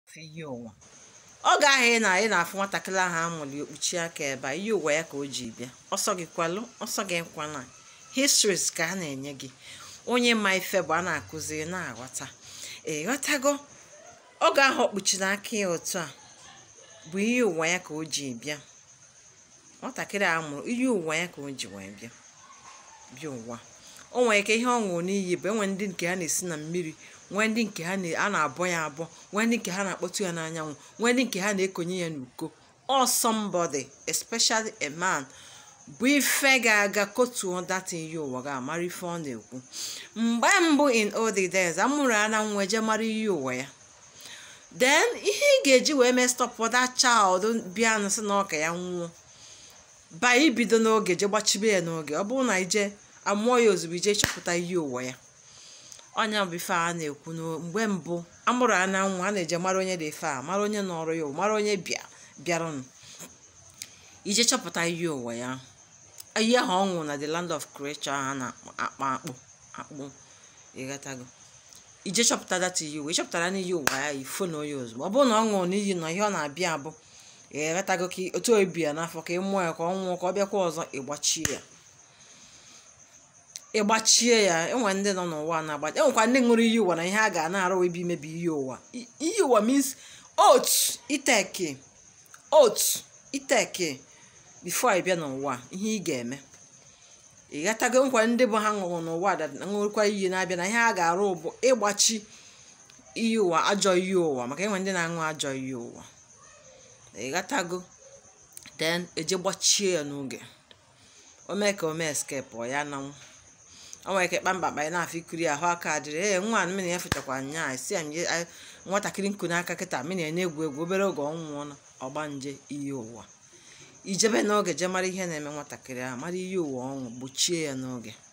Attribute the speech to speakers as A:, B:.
A: ihe ụwa oge ahụ ị na ị na-afụ nwatakịrị ahụ amụrụ ya okpuchi aka ebe a ihe ụwa ya ka o ji bịa ọsọ gị kwalụ ọsọ gị nkwana histories ka a na-enye gị onye ma ife bụ a na-akụzi na-aghọta ịghọtago oge ahụ okpuchiri aka ya otu a bụ ihe ụwa ya ka o ji bịa nwatakịrị a mụrụ ihe ụwa ya ka o ji wee bịa bịa ụwa o nwere ike ihe ọ ṅụrụ n'iyi bụ enwe ndị nke ha na-esi na mmiri nwee ndị nke ha a na-abọ ya abọ nwee ndị nke ha na-akpọtụ ya n'anyanwụ nwee ndị nke ha na-ekonye ya n'uko ọ somebody especially a man bụ ife ga-aga kotuo data ihe ụwa ga-amara ife ọ na-ekwu mgbe mbụ in old days amụrụ ya na nwa je mara ihe ụwa ya then ihe ị ga-eji wee mee stop that child bịa nsị na ọka ya nwụọ ba ibido n'oge je gbachibe ya n'oge ọ bụrụ na ije amụọ ya ozugbo ije chọpụta ihe ụwa ya ọnya bụ ife a na-ekwu mgbe mbụ amụrụ ya na nwa a na-eje mara onye dị ife a mara onye nọrọ ya mara onye bịa bịaranụ ije chọpụta ihe ụwa ya ihe ahụ ọ nwụrụ na the land of creature a na-akpọ akpụ akpụ ịghọtago ije chọpụta data ihe ụwa ịchọpụtara na ihe ụwa ya ifo na onye ozugbo ọ bụrụ na ọ ṅụrụ n'iyi na ihe ọ na-abịa abụ ịghọtago ka otu obi ya n'afọ ka ị mụọ ya ka ọ nwụọ ka ọ bịakwa ọzọ ịgbachie ya ịgbachie ya enwe ndị nọ n'ụwa na-agbachi enwekwa ndị ṅụrụ iyi ụwa na ihe a ga na-arụ ebe imebi iyi ụwa iyi ụwa means otu iteke otu iteke before ị bịa n'ụwa ihe ị ga-eme ị ghọtago nkwa ndị bụ ha ṅụrụ n'ụwa ṅụrụkwa iyi na-abịa na ihe a ga-arụ bụ ịgbachi iyi ụwa ajọ iyi ụwa maka enwe ndị na-aṅụ ajọ iyi ụwa ị ghọtago then eje gbachie ya n'oge o mee ka o mee escape ọ ya nanwụ o nwere ike kpamkpakpa ya na-afọ ikiri ahụ aka adịrị ee nwa mmiri ya fechakwa nya si ya nwatakịrị nku n'aka kịta mmiri ya na-egwu egwu obere oge ọ nwụọ na ọgbanje ihe ụwa ijebe n'oge jee mara ihe na-eme nwatakịrị ahụ mara ihe ụwa ọnwụ gbochie ya n'oge